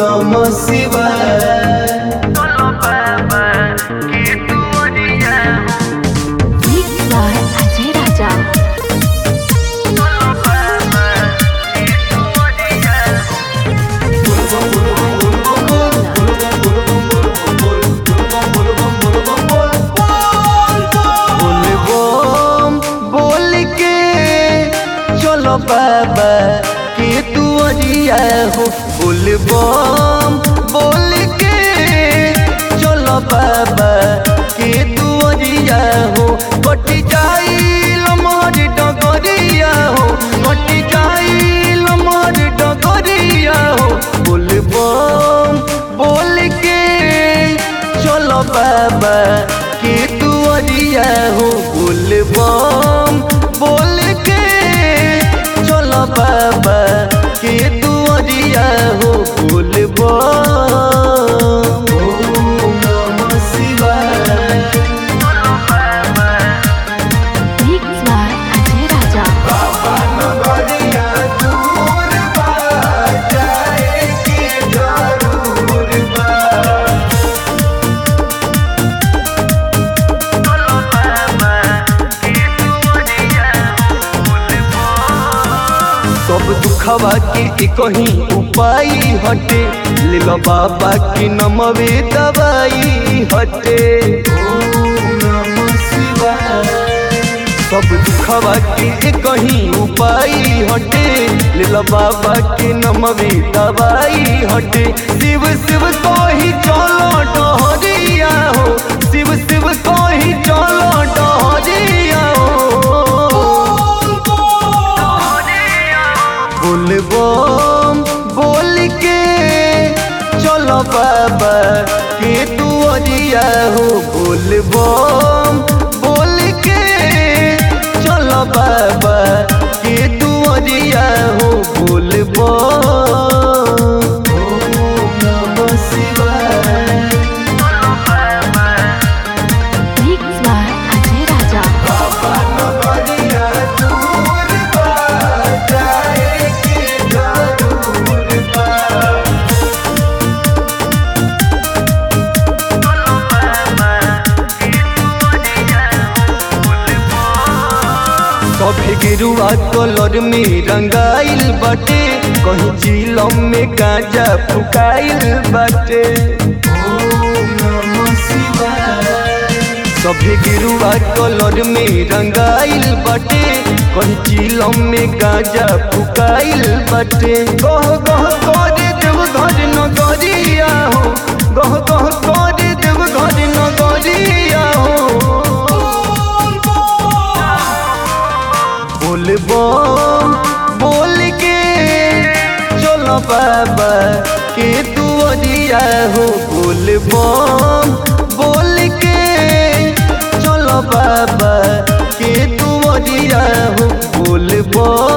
नमः शिवाय Mixed by Ajay Raja. बोल बम बोल के चलो बाबा के तू अरिया हो बोल बम बोल के चलो बाबा के तू अरिया हो कट जाई लमर डगरिया हो कट जाई लमर डगरिया हो बोल बम बोल के चलो बाबा के तू अरिया हो बोल बम बोल के चलो बाबा के तू अरिया हो बोल बम ओम नमः शिवाय Mixed by Ajay Raja. सब दुखवा के एक ही उपाय हटे ले लो बाबा की नमवे दवाई हटे सब दुखवा के एक ही उपाय हटे ले लो बाबा के नमवे दवाई हटे शिव शिव को ही चलो डहरिया हो शिव शिव को ही चलो डहरिया हो बोल बम बोल के चलो बाबा के तू अरिया हो बोल बम बोल के चलो बाबा के तू अरिया हो बोल बम ओम नमः शिवाय Mixed by Ajay Raja. कभी गिरुआ कलर में रंगाइल बाटे कहीं चिलम में गांजा फुकाइल बाटे सभी गिरुआ कलर में रंगाइल बाटे कहीं चिलम में गांजा फुकाइल बाटे गह गह करे देव घर नगरिया हो गह गह करे देव घर नगरिया हो बोल बम बोल के चलो बाबा के तू अरिया हो बोल बम बोल के चलो बाबा के तू अरिया हो बोल बम